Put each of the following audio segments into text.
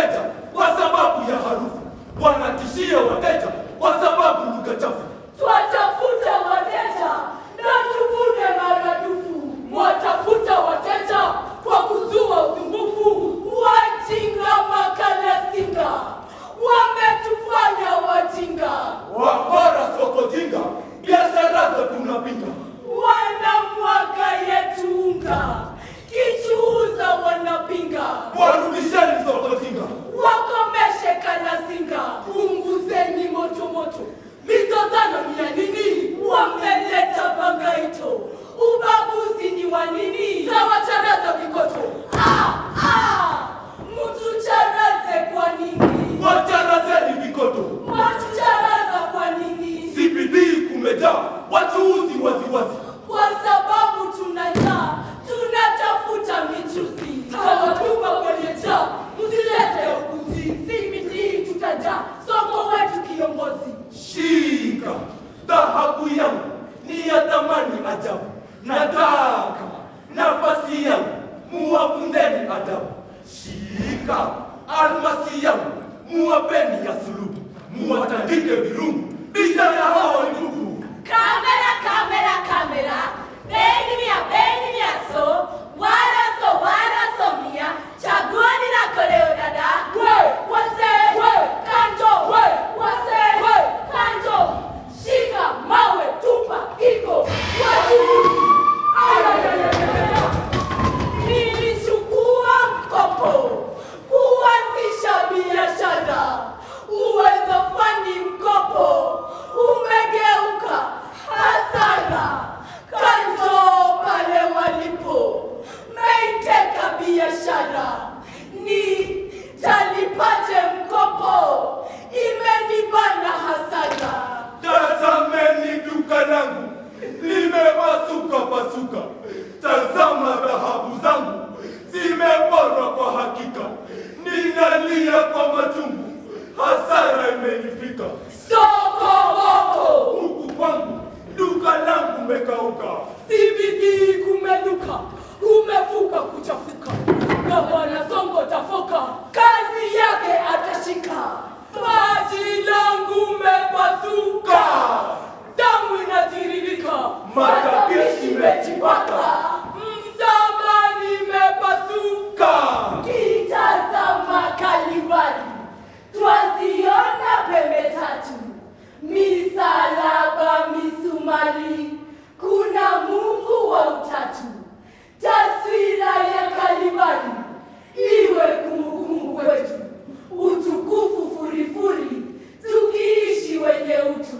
wateja kwa sababu ya harufu, wanatishia wateja kwa sababu lugha chafu. Twatafuta wateja na tuvune maradufu. Mwatafuta wateja kwa kuzua usumbufu. Wajinga makalasinga wametufanya wajinga, Wakora soko jinga, biashara za tunapinga. wanamwaga yetu unga, kichuuza wanapinga. Warudisheni soko jinga. Wakomeshe kalasinga, punguzeni moto moto. Mizozano ni ya nini? Wameleta bangaito, ubaguzi ni wa nini? Tawacharaza vikoto. Ah, ah, mtucharaze kwa nini? Wacharazeni vikoto. Matucharaza kwa nini? CBD kumejaa wachuuzi waziwazi. Kwa sababu tuna njaa, tunatafuta michuzi. Tawatupa kwenye jaa, msilete upuzi. CBD tutajaa, soko wetu kiongozi. Shika dhahabu yangu ni ya thamani ajabu, nataka nafasi yangu muwafunzeni adabu. Shika almasi yangu muwapeni ya sulubu, muwatandike virungu vita ya hao ndugu. Kamera, kamera, kamera. Beni mia, beni mia so. Wara so, wara so mia. Chaguani na koleo dada. We, wase, we, kanjo, we, wase, we, kanjo. Shika, mawe, tupa, iko. Watu. Ayayayayaya. Nilichukua mkopo kuanzisha biashara. Uwezo fani mkopo umegeuka hasara. Kanjo pale walipo meiteka biashara, ni talipaje mkopo? Imenibana hasara. Tazameni duka langu limepasuka pasuka, tazama dhahabu zangu zimeporwa kwa hakika, ninalia kwa machungu, hasara imenifika. Soko boko Huku kwangu duka langu mekauka, CBD kumenuka, kumefuka kuchafuka, na bwana Songo tafoka, kazi yake atashika. Maji langu mepasuka, damu inatiririka, Matapishi mejipaka. msamba nimepasuka. ka Kitazama Kalvari, twaziona pembe tatu, misalaba, misumari, kuna Mungu wa utatu. Taswira ya Kalvari iwe kumbukumbu kwetu, utukufu furifuri, tukiishi wenye utu.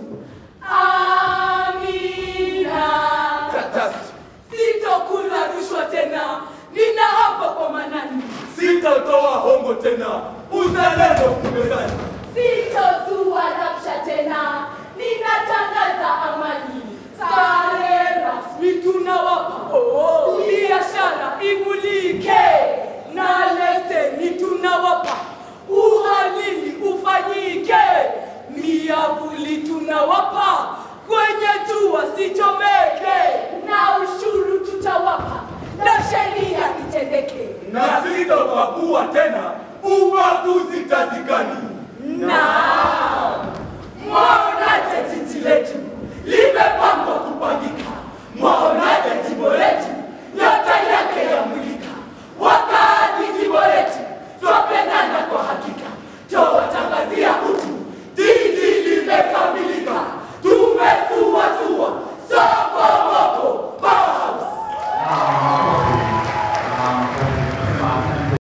Amina. tatasi, Sitokula rushwa tena, ninaapa kwa Manani. sitatoa hongo tena, uzalendo kumezani. Sitozua rabsha tena, ninatangaza amani. Sare rasmi tunawapa, oh, biashara imulike na leseni tunawapa, uhalili ufanyike, miavuli tunawapa, kwenye jua sichomeke, na ushuru tutawapa, na sheria itendeke. na sitobagua tena, ubaguzi tazikani.